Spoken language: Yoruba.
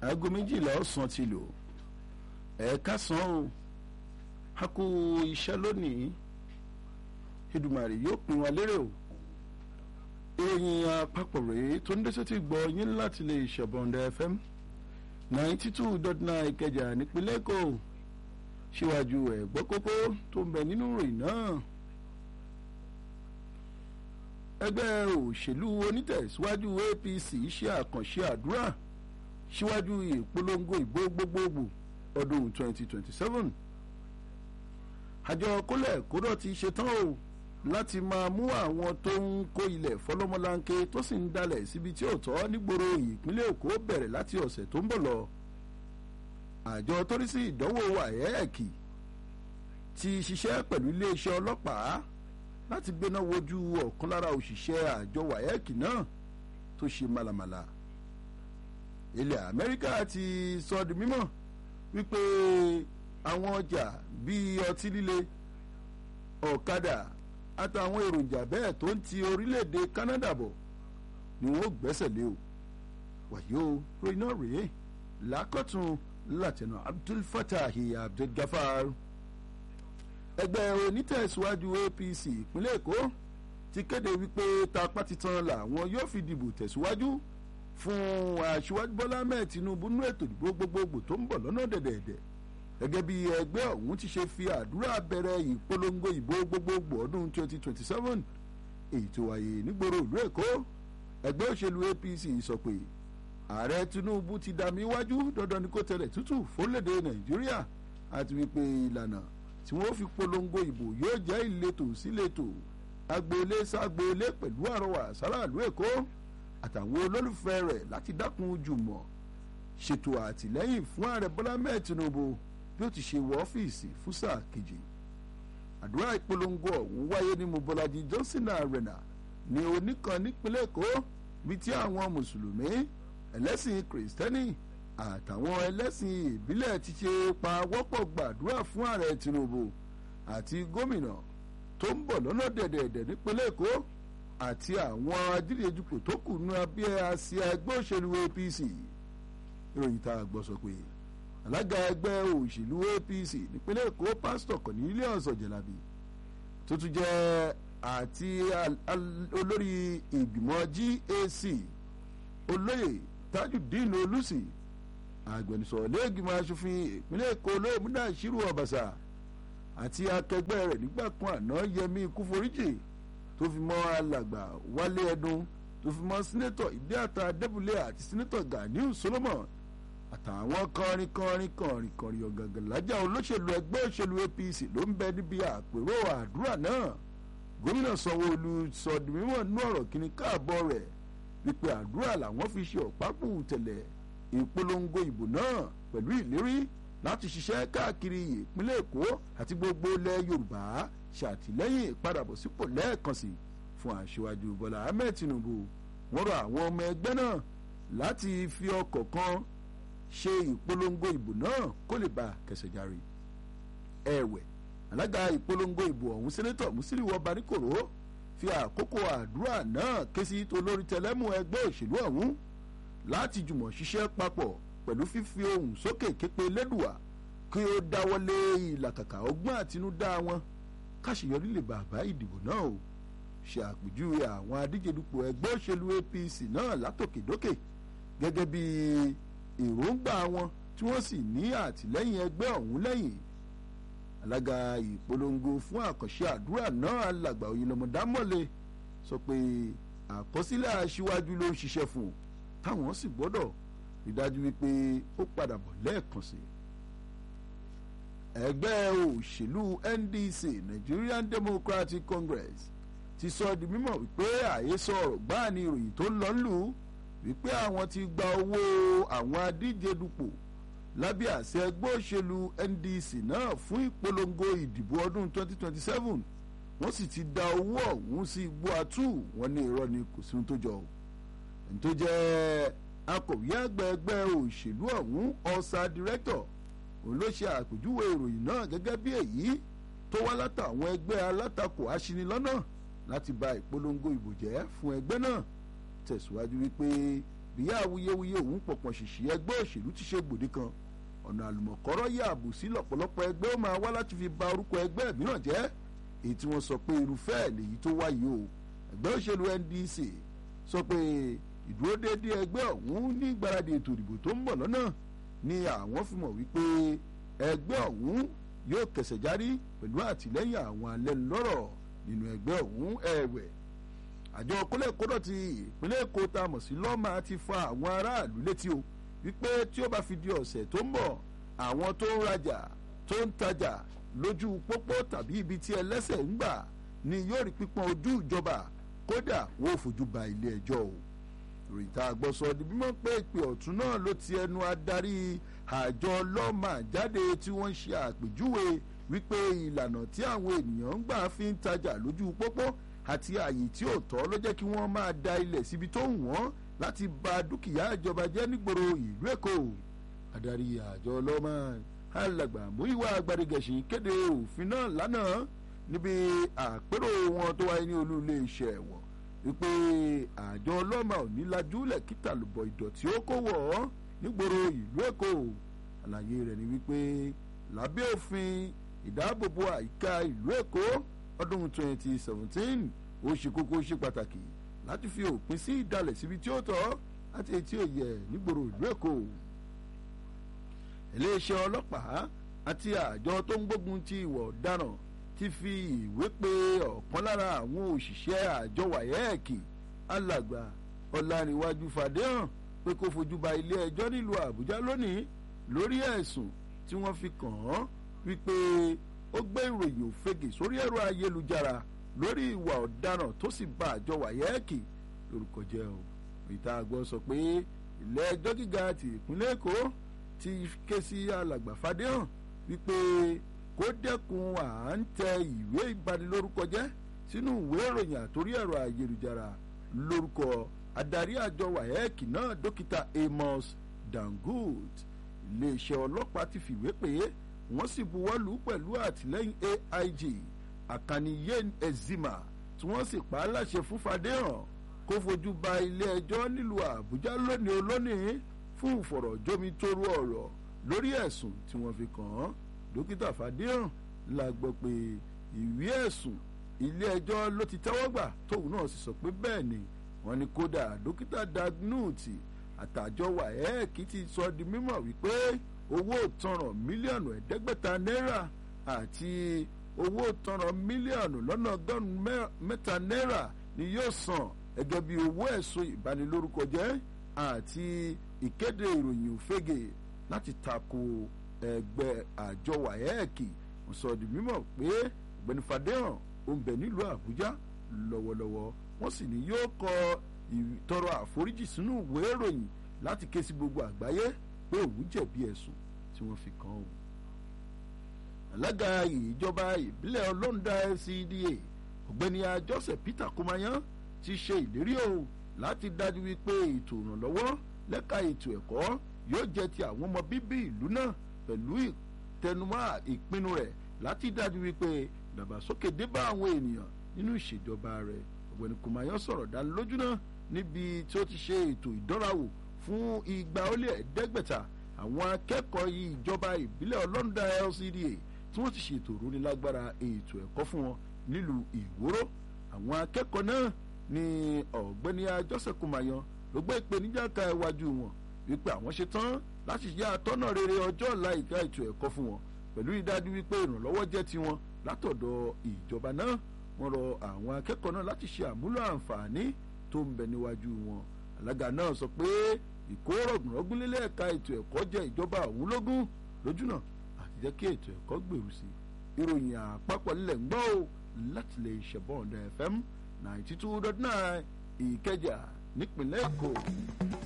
aago méjìlá ọ̀sán ti lò ẹ̀ẹ́ká sàn o a kú iṣẹ́ lónìí Èdùmàrè yóò pín wa lérè o ìròyìn àpapọ̀ rèé tó ń dé sétí gbọ́ yín láti lè ṣọ̀bọ̀ǹda FM ninety two dot nine Ìkẹjà nípínlẹ̀ Èkó síwájú ẹ̀ gbọ́ kókó tó ń bẹ nínú ìròyìn náà ẹgbẹ́ òṣèlú onítẹ̀síwájú APC ṣe àkànṣe àdúrà síwájú ìpolongo ìbò gbogbogbò ọdún 2027 àjọ kólẹ̀ kódọ̀ ti ṣetán o láti máa mú àwọn tó ń kó ilẹ̀ fọlọ́mọláńké tó sì ń dalẹ̀ síbi tí ò tọ́ nígboro ìpínlẹ̀ Èkó bẹ̀rẹ̀ láti ọ̀sẹ̀ tó ń bọ̀ lọ àjọ tó rí sí ìdánwò àyẹ́ẹ̀kì ti ṣiṣẹ́ pẹ̀lú iléeṣẹ́ ọlọ́pàá láti gbéná wojú ọ̀kan lára òṣìṣẹ́ àjọ wáyẹ́ẹ̀kì náà tó ṣe màlàmàlà ilẹ̀ Amẹ́ríkà ti sọ di mímọ̀ wípé àwọn ọjà bíi ọtí líle ọ̀kadà àtàwọn èròjà bẹ́ẹ̀ tó ń ti orílẹ̀-èdè Canada bọ̀ ni wọ́n gbẹ́sẹ̀ lé o wàyí o ròyìn náà rèé lákọ̀tún látẹnu Abdul Fatah Abdul Gafar ẹgbẹ́ onítẹ̀síwájú APC ìpínlẹ̀ Èkó ti kéde wípé tapá titan làwọn yóò fi dìbò tẹ̀síwájú fún aṣíwájú Bọ́lá Ahmed Tinubu nínú ètò ìdìbò gbogbogbò tó ń bọ̀ lọ́nà dẹ̀dẹ̀dẹ̀ gẹ́gẹ́ bí ẹgbẹ́ ọ̀hún ti ṣe fi àdúrà bẹ̀rẹ̀ ìpolongo ìbò gbogbogbò ọdún 2027 èyí tó wáyé nígboro ìlú Èkó ẹgbẹ́ òṣèlú APC sọ pé ààrẹ Tinubu ti dá mi wájú dandan ni kó tẹ̀lẹ̀ tútù fólédè Nàìjíríà àti wípé ìlànà tí wọ́n fi polongo ìbò yóò jẹ́ ìletò síletò agboolé ságboolé pẹ̀lú àrọwà sáràlú Èkó àtàwọn olólùfẹ́ rẹ̀ láti dákun jùmọ̀ ṣètò àtìlẹ́yìn fún ààrẹ Bọ́lá mẹ́ẹ̀ Tinubu bí ó ti ṣe wọ ọ́fíìsì fún sáà kejì àdúrà ìpolongo ọ̀hún wáyé ní Mobolaji Johnson Arena ní oníkan nípínlẹ̀ Èkó bí tí àwọn mùsùlùmí ẹlẹ́sìn kìrìsìtẹ́nì àtàwọn ẹlẹ́sìn ìbílẹ̀ ti ṣe pa wọ́pọ̀ gbàdúrà fún ààrẹ Tinubu àti gómìnà tó ń bọ̀ lọ́nà dẹ̀dẹ̀dẹ̀ nípínlẹ̀ Èkó àti àwọn ajínigbò tó kù ní abẹ́ àsíá ẹgbẹ́ òṣèlú APC ìròyìn tá a gbọ́ sọ pé alága ẹgbẹ́ òṣèlú APC nípínlẹ̀ Èkó pásítọ̀ Cornelius Ọ̀jẹ̀lábí tó tún jẹ́ àti olórí ìgbìmọ̀ GAC olóyè Tajudeen Olùsì agbẹnusọ lẹ́gbìmọ̀ asòfin ìpínlẹ̀ Èkó olóòmùdá ìṣirò ọ̀bàṣà àti akẹgbẹ́ rẹ̀ nígbà kan àná Yẹmí Kúforíjì tó fi mọ́ alàgbà Wálé Ẹdùn tó fi mọ́ sínétọ̀ Ìdíàtà Adébúlé àti sínétọ̀ Ganiu Solomon àtàwọn kọrin kọrin kọrin kọrin ọ̀gàngàn lájà olóṣèlú ẹgbẹ́ òṣèlú APC ló ń bẹ níbi àpérò àdúrà náà gómìnà Sanwó-Olú sọdùnmímọ̀ nú ọ̀rọ̀ kíní káàbọ̀ rẹ̀ wípé àdúrà làwọn fi ṣe ọ̀pápù tẹ̀lẹ̀ ìpolongo ìbò náà pẹ̀lú ìlérí láti ṣiṣẹ́ káàkiri ìpínlẹ̀ Èkó àti gbogbo ilẹ̀ Yorùbá ṣàtìlẹ́yìn ìpadàbọ̀sípò lẹ́ẹ̀kan sí fún aṣíwájú Bọ́lá Ahmed Tinubu wọ́n rọ àwọn ọmọ ẹgbẹ́ náà láti fi ọkọ̀ kan ṣe ìpolongo ìbò náà kó lè bá kẹsẹ̀ járe ẹ̀wẹ̀ alága ìpolongo ìbò ọ̀hún sẹ́nẹ́tọ̀ Musiliu Ọbaníkòró fi àkókò àdúrà náà ké sí olórí tẹlẹ́mù ẹgbẹ́ òṣèlú ọ̀hún láti jùmọ̀ ṣiṣẹ́ papọ̀ pẹ̀lú fífi ohùn sókè képe lẹ́dùwà kí ó dáwọ́lé ìlàkàkà ọgbọ́n àtinúdá wọn káṣeyọrí lè bàbá ìdìbò náà o ṣe àpèjúwe àwọn adíje dupò ẹgbẹ́ òṣèlú APC náà látòkèdókè gẹ́gẹ́ bí èròǹgbà wọn tí wọ́n sì ní àtìlẹ́yìn ẹgbẹ́ ọ̀hún lẹ́yìn alága ìpolongo fún àkànṣe àdúrà náà alàgbà Oyinlọmọdámọ́lé sọ pé àkọsílẹ̀ aṣíwájú ló ń ṣiṣẹ́ fún un táwọn sì gbọ́dọ̀ rí dájú wípé ó padà bọ̀ lẹ́ẹ̀kan sí i. ẹgbẹ́ òṣèlú NDC Nigerian Democratic Congress ti sọ di mímọ̀ wípé àhesọ ọ̀rọ̀ gbáà ní ìròyìn tó ń lọ ń lù ú wípé àwọn ti gba owó àwọn adíje dupò lábẹ́ àṣẹ ẹgbẹ́ òṣèlú NDC náà fún ìpolongo ìdìbò ọdún 2027 wọ́n sì ti da owó ọ̀hún sí igbó atú wọn ní irọ́ ni kò sí ohun tó jọ ẹni tó jẹ́ akọ̀wé àgbà ẹgbẹ́ òṣèlú ọ̀hún ọ̀sà dírẹ́tọ̀ òun ló ṣe àpèjúwe ìròyìn náà gẹ́gẹ́ bí èyí tó wá látàwọn ẹgbẹ́ alátakò aṣinilọ́nà láti ba ìpolongo ìbò jẹ́ fún ẹgbẹ́ náà tẹ̀síwájú wípé bí awuyewuye òun pọ̀pọ̀ ṣìṣì ẹgbẹ́ òṣèlú ti ṣe gbòde kan ọ̀nà àlùmọ̀kọ́rọ́ yà àbòsí lọ̀pọ̀lọpọ̀ ẹgbẹ́ ó máa wá láti fi ba orúkọ ẹgbẹ́ mìíràn jẹ́ èyí tí wọ́n sọ pé irúfẹ́ ẹ̀ lèyí tó wáyé o ẹgbẹ́ òṣèlú NDC sọ pé ìdúródédé ẹgbẹ́ ọ̀hún ní ìgbáradì ètò ìdìbò tó ń bọ̀ lọ́nà ni àwọn fi mọ̀ wípé ẹgbẹ́ ọ̀hún yóò kẹsẹ̀ járí pẹ̀lú àtìlẹ́yìn àwọn alẹ́nulọ́rọ̀ nínú ẹgbẹ́ ọ̀hún ẹ̀wẹ̀ àjọ kólẹ́kódọ̀ ti ìpínlẹ̀ èkó tá a mọ̀ sí lọ́mà ti fa àwọn aráàlú létí o wípé tí ó bá fi di ọ̀sẹ̀ tó ń bọ̀ àwọn tó ń rajà tó ń tajà lójú pópó tàbí ibi tí ẹlẹ́sẹ̀ ń gbà ni yóò rí pípọ́n ojú ìjọba kódà wọ́n ò fojú ba ilé ẹjọ́ o rìtà àgbọ̀sọ di mímọ́ pé ìpè ọ̀tún náà ló ti ẹnu adarí àjọ lọ́mà jáde tí wọ́n ń ṣe àpèjúwe wípé ìlànà tí àwọn ènìyàn ń gbà fi ń tajà lójú pópó àti ààyè tí ò tọ́ ló jẹ́ kí wọ́n máa da ilẹ̀ síbi tó wù wọ́n láti ba dúkìá ìjọba jẹ́ nígboro ìlú èkó adarí àjọ lọ́mà alàgbà múyíwá agbádigẹ̀sìn kéde òfin náà lánàá níbi àpérò wọn tó wáyé ní olú ilé iṣẹ́ wọn wípé àjọ ọlọ́mà ò ní lajúlẹ̀ kíta lùbọ̀ ìdọ̀tí ó kó wọ̀ ọ́ nígboro ìlú èkó àlàyé rẹ̀ ni wípé lábẹ́ òfin ìdáàbòbò àyíká ìlú èkó ọdún 2017 ó ṣe kókó ṣe pàtàkì láti fi òpin sí ìdalẹ̀ síbi tí ó tọ́ àti etí òye nígboro ìlú èkó iléeṣẹ́ ọlọ́pàá àti àjọ tó ń gbógun ti ìwà ọ̀daràn ti fi ìwé pe ọ̀kan lára àwọn òṣìṣẹ́ àjọ wáyẹ́ẹ̀kì alàgbà ọ̀làníwájú fàdéhàn pé kó fojú ba ilé ẹjọ́ nílùú àbújá lónìí lórí ẹ̀sùn tí wọ́n fi kàn án wípé ó gbé ìròyìn òfegè sórí ẹ̀rọ ayélujára lórí ìwà ọ̀daràn tó sì ba àjọ wáyẹ́ẹ̀kì lórúkọ jẹ́ o ìta àgbọ̀ sọ pé ilé ẹjọ́ gíga ti ìpínlẹ̀ èkó ti ké sí alàgbà fàdéhàn wípé kó dẹ́kun à ń tẹ ìwé ìbanilórúkọ jẹ́ sínú ìwé ìròyìn àtórí ẹ̀rọ ayélujára lórúkọ adarí àjọ wáyẹ́ẹ̀kì náà dókítà Amos Dangote iléeṣẹ́ ọlọ́pàá ti fìwé pé wọ́n sì buwọ́lù pẹ̀lú àtìlẹ́yìn AIG àkànníyé Ezima tí wọ́n sì pa á láṣẹ fún Fadéhàn kó fojú ba ilé ẹjọ́ nílùú Àbújá lónìí olónìí fún ìfọ̀rọ̀jomitoro ọ̀rọ̀ lórí ẹ̀sùn tí wọ́n fi kàn án dókítà Fadéhàn la gbọ́ pé ìwé ẹ̀sùn ilé ẹjọ́ ló ti tẹ́wọ́ gbà tóun náà sì sọ pé bẹ́ẹ̀ ni wọ́n ní kódà dókítà Dagnuti àtàjọ wáyẹ́ẹ̀kì ti sọ di mímọ̀ wípé owó ìtanràn mílíọ̀nù ẹ̀ẹ́dẹ́gbẹ̀ta náírà àti owó ìtanràn mílíọ̀nù lọ́nà ọgọ́rùn-ún mẹ́ta náírà ni yóò san gẹ́gẹ́ bí owó ẹ̀sùn ìbanilórúkọjẹ́ àti ìkéde ìròyìn òfegè láti tako ẹgbẹ́ àjọ wáyẹ́ẹ̀kì wọ́n sọ di mímọ̀ pé ọ̀gbẹ́ni Fadéhàn ó ń bẹ nílùú Àbújá lọ́wọ́lọ́wọ́ wọ́n sì ní yóò kọ ìtọrọ àforíjì sínú ìwé ìròyìn láti ké sí gbogbo àgbáyé pé òun jẹ̀bi ẹ̀sùn tí wọ́n fi kàn án. alága ìjọba ìbílẹ̀ ọlọ́ńdà LCDA ọ̀gbẹ́ni Joseph Peter Kumayan ti ṣe ìlérí o láti dájú wípé ètò ìrànlọ́wọ́ lẹ́ka ètò ẹ̀kọ́ yóò jẹ́ ti àwọn ọmọ bíbí ìlú náà pẹ̀lú ìtẹnumọ́ ìpinnu rẹ̀ láti dájú wípé ìdàgbàsókè dé bá àwọn ènìyàn nínú ìṣèjọba rẹ̀ ọ̀gbẹ́ni Kumayan sọ̀rọ̀ dánilójú náà níbi tí ó ti ṣe ètò ìdánrawò fún igba ó lé ẹ̀ẹ́dẹ́gbẹ̀ta àwọn akẹ́kọ̀ọ́ ìjọba ìbílẹ̀ ọlọ́ndà LCDA tí wọ́n ti ṣètò ìrónilágbára ètò ẹ̀kọ́ fún wọn nílùú ìwòrò àwọn akẹ́kọ̀ọ́ náà ní ọ̀gbẹ́ni Joseph Kumayan ló gbé ìpèníjà ka iwájú wọn wípé àwọn ṣe tán láti ṣe àtọ́nà rere ọjọ́ ọ̀la ìka ètò ẹ̀kọ́ fún wọn pẹ̀lú ìdájú wípé ìrànlọ́wọ́ jẹ́ tiwọn látọ̀dọ̀ ìjọba náà wọ́n rọ àwọn akẹ́kọ̀ọ́ náà láti ṣe àmúlò àǹfààní tó ń bẹ níwájú wọn alága náà sọ pé ìkórọ̀gùnrọ̀gùn lílé ẹ̀ka ètò ẹ̀kọ́ jẹ́ ìjọba òun lógún lójúnà àti jẹ́ kí ètò ẹ̀kọ́ gbèrú sí i ìròyìn àpapọ̀ nílẹ̀ ń gbọ́ o láti lè ṣẹ̀bọ̀n FM ninety two dot nine ìkẹjà nípìnlẹ̀ èkó.